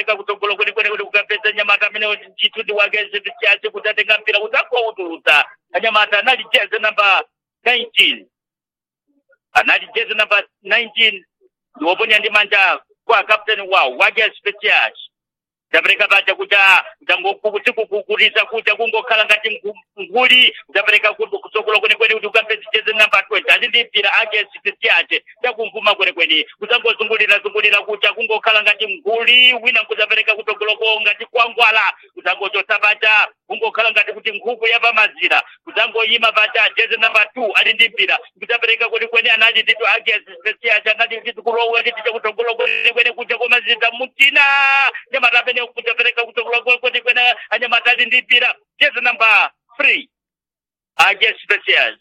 kudzapereka kutsogolo kwenekwene kuti kukapedza nyamata amene chitundi wake chache kuti atenga mpira kuti angoutulutsa anyamata anali jezi namba 19 anali jezi namba 19 ndiwoponya ndi manja kwa kapteni wawo wake special ndapereka paja kuti kutsikukukulisa kuti kungokhala ngati nguli ndapereka kuti kutsogolo kwenekwene kuti ukapedza jezi namba 20 ati ndi mpira ake special ndakumvuma kwenekwene kudzangozungulira zungulira kuti kungokhala ngati nguli wina nkudzapereka kutsogoloko ngati kwangwala kudzangochotsa paja kungokhala ngati kuti nkhuku yapamazira kudzangoyima paja jezi namba 2 ali ndi mpira kudzapereka kwenekwene anali nditu ake special anali nditu kulowa nditi chakutsogolo kwenekwene kuja komazita mutina nyamata amene kudzapereka kutsogolo kwenekwene anyamata ali ndi mpira jezi namba 3 ake special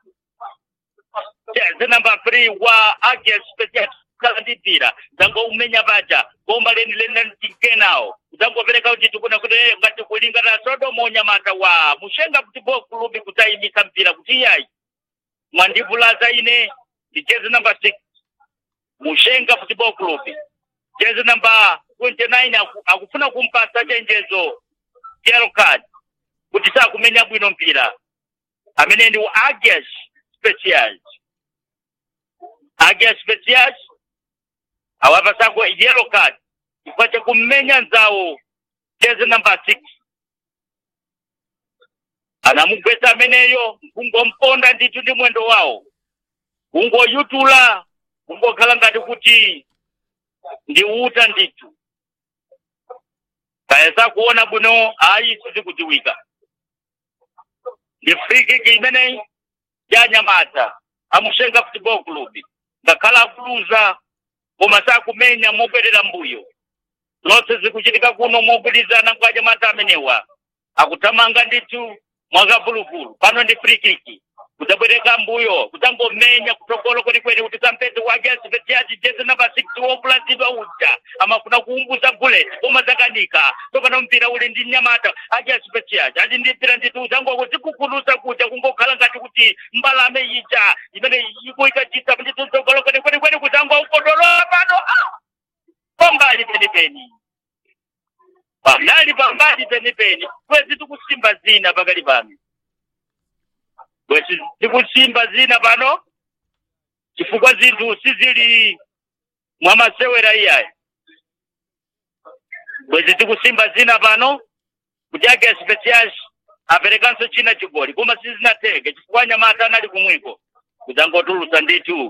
jezi namba 3 wa ake special kala ndi mpira zango umenya paja bomba leni leni tikenawo zangopereka kuti tikuna kuti ngati kulingana sodomo nyamata wa mushenga kuti bo kulubi kutayimisa mpira kuti iyayi mwandivulaza ine ndi jezi namba 6 mushenga football club jezi namba 29 aku- akufuna kumpasa chenjezo yellow card kuti sakumenya bwino mpira amene ndi agias specials agias specials awapasako yellow card chifukwa chakumenya nzawo jezi namba 6 anamugwetsa ameneyo kungomponda ndithu ndi mwendo wawo kungoyutula kungokhala ngati kuti ndi uta ndithu kayesa kuona bwino ayi sizikudziwika ndi free kick imeneyi yanyamata amushenga football club ngakhala akuluza koma sakumenya mobwerera mbuyo zonse zikuchitika kuno mogwirizana kwa anyamata amenewa akuthamanga ndithu mwakavuluvulu pano ndi free kick kudzabwereka mbuyo kudzangomenya kutsogolo kwenikweni kuti kampezi wake asipetiaci jezi namba 6 wopulazidwa uja amafuna kuumbuza bullet koma zakanika topano mpira uli ndi nyamata ake asipetiaci ali ndi mpira ndithu udzangoko zikukulusa kuja kungokhala ngati kuti mbalame ija imene ikuikachita ndithu tsogolo kwenikwenikweni kudzangokotolola pano ah! pambali penipeni panali pambali penipeni kwezi tikusimba zina pakali pano kwezi tikusimba zina pano chifukwa zinthu sizili mwamasewera iyayi kwezi tikusimba zina pano kuti ake specials aperekanso china chigoli koma sizinateke chifukwa anyamata anali kumwiko kudzangotulusa ndithu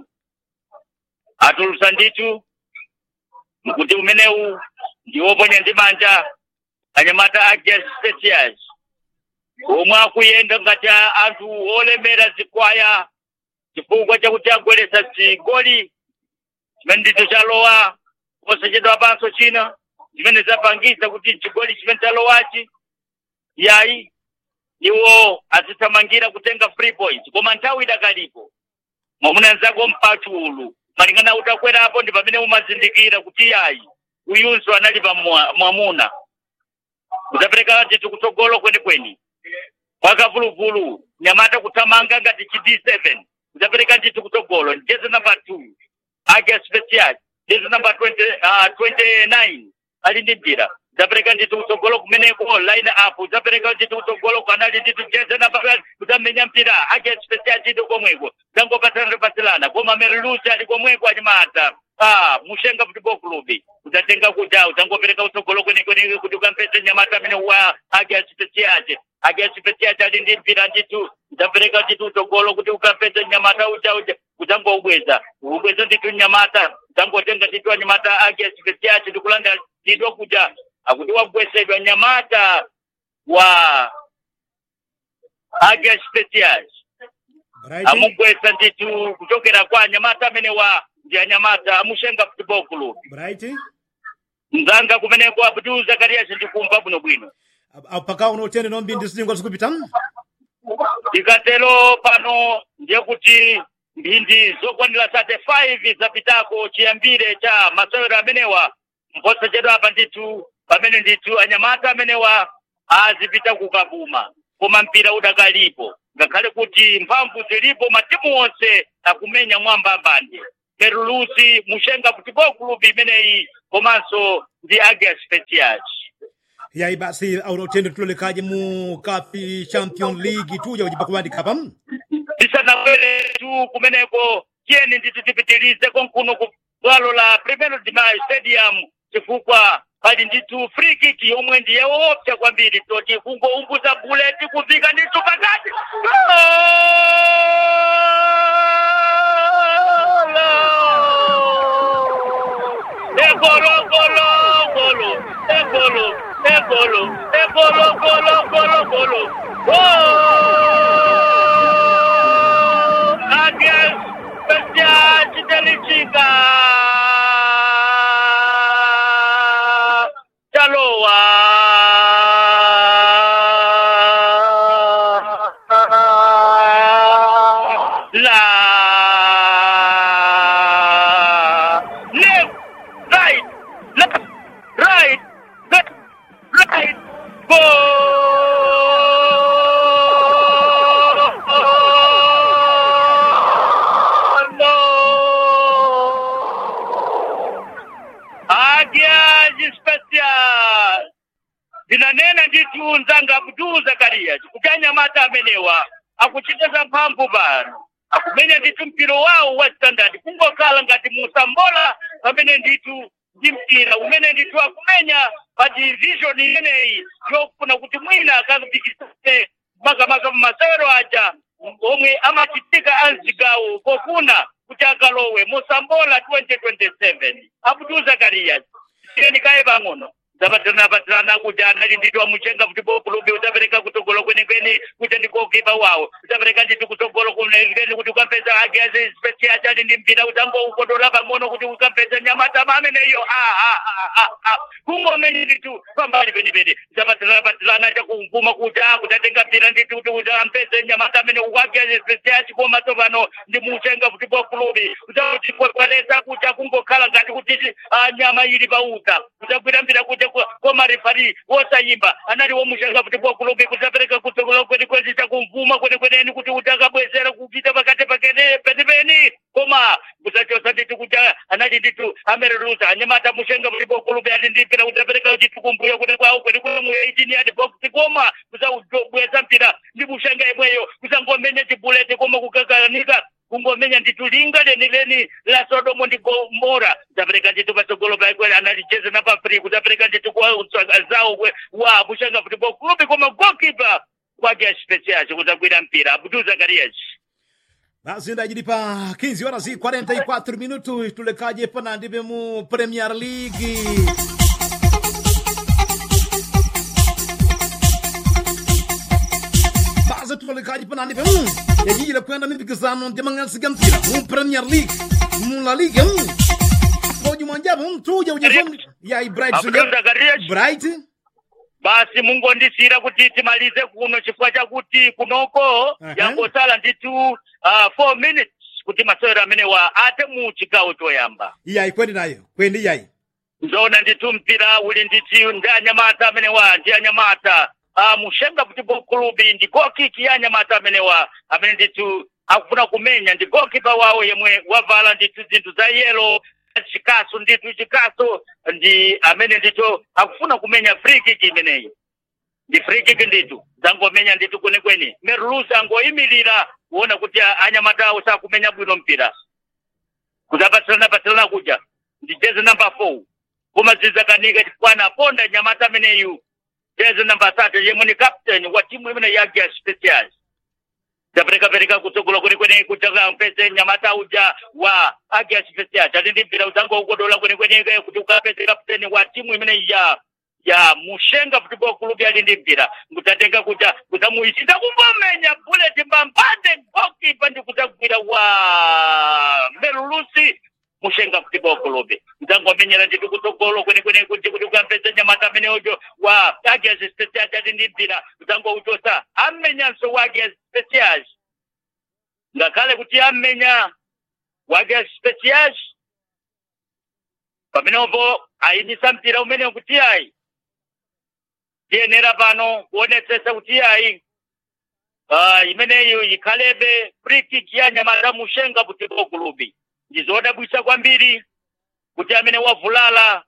atulusa ndithu kuti umenewu ndiwoponya ndi manja anyamata ake specials omwe akuyenda ngati a- anthu olemera zikwaya chifukwa chakuti agweresa zigoli chimene ndicho chalowa posachedwa panso china chimene zapangisa kuti chigoli chimene chalowachi yayi iwo azithamangira kutenga free points koma nthawi idakalipo mwamuna nzako mpachulu malingana utakwerapo ndi pamene umazindikira kuti yayi uyunso anali pa mwa- mwamuna udzapereka ndithu kutsogolo kwenikweni kwakavuluvulu nyamata kuthamanga ngati chi d7 udzapereka ndithu kutsogolo jezi namba 2 ake special jezi namba 20, uh, 29 ali ndi mpira udzapereka ndithu kutsogolo kumeneko line up udzapereka ndithu kutsogolo kwanali ndithu jezi namba udzamenya mpira ake special ndithu komweko dzangopatana pasilana koma merilusi ali komweko anyamata ah mushenga football club udzatenga kuja udzangopereka kutsogolo kwenikweni kuti ukampeze nyamata amene wa ake asipesiace ake asipesiace ali ndi mpira ndithu udzapereka ndithu kutsogolo kuti ukampeze nyamata uja uja udzangoubweza ubweza ndithu nyamata udzangotenga ndithu anyamata ake asipesiace ndikulanda ndithu kuja akuti wagwesedwa nyamata wa ake asipesiace Bright. amugwesa ndithu kuchokera kwa anyamata amene wa ndi anyamata amushenga football club Bright. mzanga kumeneko abdul zakarias ndikumva bwinobwino Apaka unotende nombi ndisidingo zikupita. tikatero pano ndiye kuti mphindi zokwanira 35 zapitako chiyambire cha masewero amenewa mposachedwa apa ndithu pamene ndithu anyamata amenewa azipita kukabuma koma mpira udakalipo ngakhale kuti mphamvu zilipo matimu onse akumenya mwamba mbande merulusi mushenga football club imeneyi komanso ndi agia specials yayi basi aunotende tulolekaje mu kapi champion league tuja kujipa kuandika pam tisanabwere tu kumeneko tiyeni ndithu tipitirize konkuno ku bwalo la primero de mayo stadium chifukwa pali ndithu free kick yomwe ndiye woopsa kwambiri toti kungoumbuza buleti kufika ndithu pakati egolo golo golo egolo egolo egolo golo golo golo Against Special Chitalichika Chaloa La Left Right Left Right Left Right Goal! Agiaji special ndinanena ndithu nzanga abdul zakariya chikutanya mata amenewa akuchiteza mphamvu pano akumenya ndithu mpiro wawo wa standard kungokhala ngati musambola pamene ndithu ndi mpira umene ndithu akumenya pa division imeneyi yofuna kuti mwina akapikisane makamaka masewero aja omwe amachitika amzigawo pofuna kuti akalowe musambola 2027 abdul zakariya tiyeni kaye pang'ono zapatirana patirana kuti anali nditi wamuchenga kuti bokulubi utapereka kutogolo kwenikweni kuti ndikokipa wawo utapereka nditi kutogolo kwenikweni kuti ukapedza agezi special ali ndi mpira utangoukodola pang'ono kuti ukapedza nyamata mameneyo kungomenya nditu pambali penipeni zapatirana patirana chakumvuma kuti akutatenga mpira nditi kuti utampedze nyamata amene ukagezi special koma tsopano ndi muchenga kuti bokulubi utakuti kwalesa kuti akungokhala ngati kuti ah, nyama ili pauta utagwira mpira kuti koma refari wosayimba anali womuchenga kuti bokulubi kutapereka kutsogolo kwenikweni chakumvuma kwenikweneni kuti utakabwezera kupita pakati pakene penipeni koma kusachosa nditi kuti anali nditu amererusa anyamata muchenga kuti bokulubi ali ndipira kutapereka nditu kumbuyo kuti kwawo kwenikweni mu 18 adi box koma kusabweza mpira ndi muchenga imweyo kusangomenya chibuleti koma kukakalanika kungomenya nditu linga leni leni la sodomo ndi gomora zapereka nditu patsogolo pakwele analicheza na pafri kutapereka nditu kwa zawo kwe- wa muchenga kuti bokulubi koma goalkeeper kwake special kutagwira mpira abdul zakarias basi ndajili pa 15 horas e 44 minutos tulekaje pana ndibe mu premier league basi tulekaje pana ndibe mm. yajijile kwenda mipikisano ndimang'ansiga mpira mu premier league mu la liga mm. ojumwanjabu mm, tuja ujasom yai bright abdul zakarias bright basi mungondisira kuti timalize kuno chifukwa chakuti kunoko Aha. yangosala nditu uh, four minutes kuti masewero amene wa ate mu chigawo choyamba yai kwendi nayo kwendi yai nzoona nditu mpira uli nditi ndi anyamata amene wa ndi anyamata uh, mushenga kuti bokulubi ndi gokiki ya anyamata amene wa amene nditu akufuna kumenya ndi gokipa wawo yemwe wavala nditu zinthu za yelo chikaso nditu chikaso ndi amene nditu akufuna kumenya free kick imeneyi ndi free kick nditu zangomenya nditu kwenikweni merulusi angoyimirira kuona kuti a- anyamata awo sakumenya bwino mpira kuzapatsirana patsirana kuja ndi jezi namba four koma zizakanika chifukwana aponda nyamata ameneyu jezi namba tatu yemwe ni captain wa timu imene ya Agia specials zaperekapereka kutsogolo kwenikweni kuchaka mpese nyamata uja wa Agia specials ali ndi mpira uzango ukodola kwenikweni kuti ukapese captain wa timu imene ya ya mushenga football club ali ndi mpira ngutatenga kuja kudzamuichita kumbomenya bullet mbambande goalkeeper ndi kudzagwira wa merulusi mushenga football club ndzangomenyera nditi kutsogolo kwenikweni kuti kuti ukampeza nyamata amene ujo wa Agias specials ali ndi mpira udzangouchosa amenyanso wa Agias specials ngakhale kuti amenya wa Agias specials pamenepo ayimisa mpira umene kuti ayi tiyenera pano kuonetsetsa kuti ayi uh, imeneyo ikhalebe free kick ya nyamata mushenga football club ndizodabwitsa kwambiri kuti amene wavulala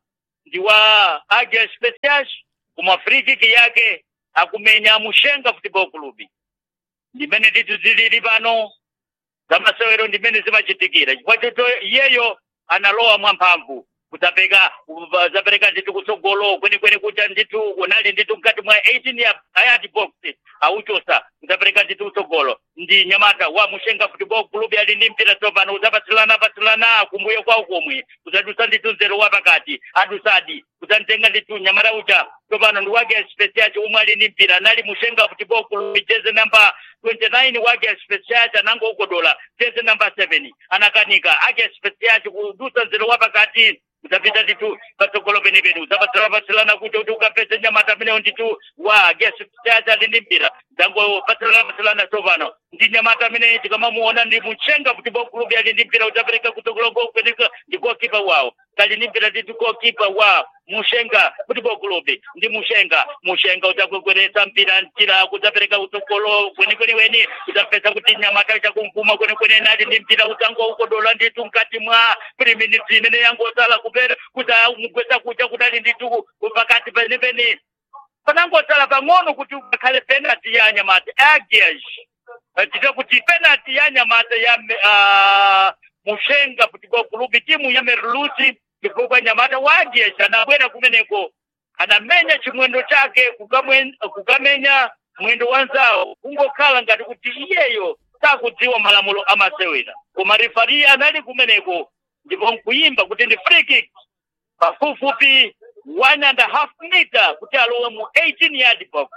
ndi wa Agia Specials koma free kick yake akumenya Mushenga Football Club ndimene ndithu zilili pano zamasewero ndimene zimachitikira chifukwa choto iyeyo analowa mwamphamvu kutapeka zapereka ndithu kutsogolo kwenikweni kuja ndithu unali ndithu mkati mwa 18 ya ayati box auchosa kutapereka ndithu kutsogolo ndi nyamata wa mushenga football club ali ndi mpira tsopano uzapatsirana patsirana kumbuyo kwawo komwe kuzadusa ndithu nzero wa pakati adusadi kuzamtenga ndithu nyamata uja tsopano ndi wake special umwe ali ndi mpira anali mushenga football club jeze namba 29 wake special anango ukodola jeze namba 7 anakanika ake special kudusa nzero wa pakati utapita nditu patsogolo penepene uzapatsirana patsirana kuti kuti ukapeze nyamata amenewo nditu wa gesi chacha ali ndi mpira zango patsirana patsirana tsopano ndi nyamata amene tikamamuona ndi muchenga kuti bokulubi ali ndi mpira utapereka kutsogolo kupereka ndi gokipa wawo kali ndi mpira ndi gokipa wa mushenga kuti bokulubi ndi mushenga mushenga utakwekweretsa mpira mpira kudzapereka kutsogolo kwenikweni weni udzapeza kuti nyamata chakumvuma kwenikweni nali ndi mpira utango ukodola nditu mkati mwa priminiti imene yangosala kupera kuti mugwesa kucha kudali nditu pakati penepene panangosala pang'ono kuti ukakhale penalty ya nyamata agias tite kuti penalty ya nyamata ya uh, mushenga football club timu ya merlusi chifukwa nyamata wa agias anabwera kumeneko anamenya chimwendo chake kukamwen- kukamenya mwendo wanzawo kungokhala ngati kuti iyeyo sakudziwa malamulo amasewera koma rifari anali kumeneko ndipo nkuyimba kuti ndi free kick pafupifupi one and a half meter kuti alowe mu 18 yard box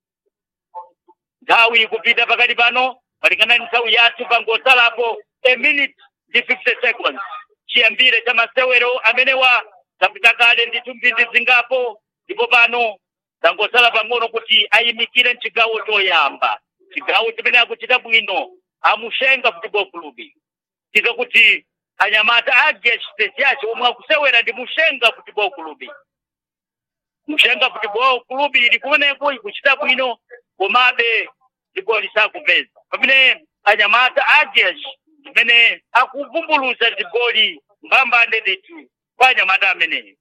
nthawi ikupita pakati pano malingana ndi nthawi yathu pangosalapo a minute ndi 50 seconds chiyambire cha masewero amenewa zapita kale ndithu mphindi zingapo ndipo pano zangosala pang'ono kuti ayimikire mchigawo choyamba chigawo chimene akuchita bwino amushenga football club tito kuti anyamata age special omwe akusewera ndi mushenga football club mushenga football club ili kumeneko ikuchita bwino komabe zigoli sakupeza pamene anyamata ages zimene akuvumbuluza zigoli mbambande ndithu kwa anyamata ameneyo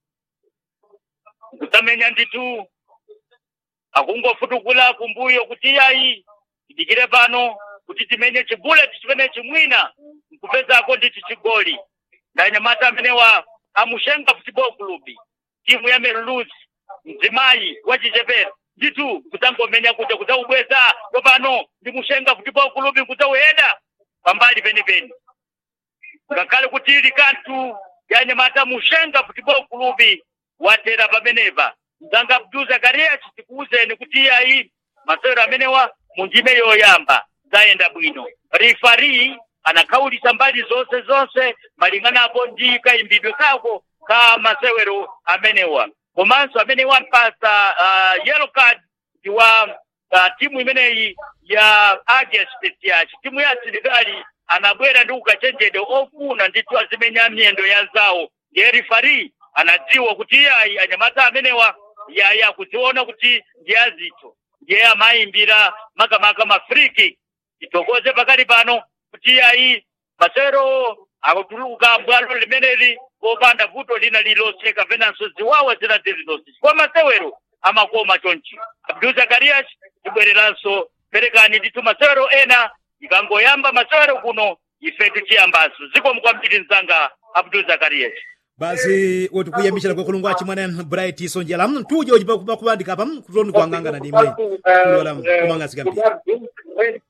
kutamenya ndithu akungofutukula kumbuyo kuti iyayi tidikire pano kuti timenye chibuleti chimene chimwina nkupezako ndithu chigoli na anyamata amenewa amushenga football club timu ya merlus mzimayi wa chichepere ndithu kudzangomenya kuja kudzaubweza tsopano ndi mushenga football club kudzauheda pambali penipeni ngakhale kuti ili kanthu ya anyamata mushenga football club watera pamenepa mzanga abdul zakarias tikuwuzeni kuti iyayi masewero amenewa mundime yoyamba zayenda bwino rifari anakhawulitsa mbali zonse zonse malinganapo ndi kayimbidwe kako ka masewero amenewa komanso amene wampasa uh, yellow card ndi wa uh, timu imeneyi ya agia special timu ya asilikali anabwera ndi ukachenjede ofuna ndithu azimenya miyendo ya zawo ndiye rifari anadziwa kuti iyayi anyamata amenewa yayi akudziona kuti ndiye azitho ndiye amayimbira makamaka ma free kick titokoze pakali pano kuti iyayi masewero akutuluka bwalo limeneli popanda vuto lina lililonse kapenanso ziwawa zina zilizonse kwa masewero amakoma chonchi abdul zakarias tibwereranso perekani ndithu masewero ena ikangoyamba masewero kuno ife tichiyambaso zikomo kwambiri mzanga abdul zakarias basi woti kuyamishira kwakulungwa chimwene bright sonjela tuje uji pakubandika pa kutoni kuangangana ndi imwe kulola kumangasika mpira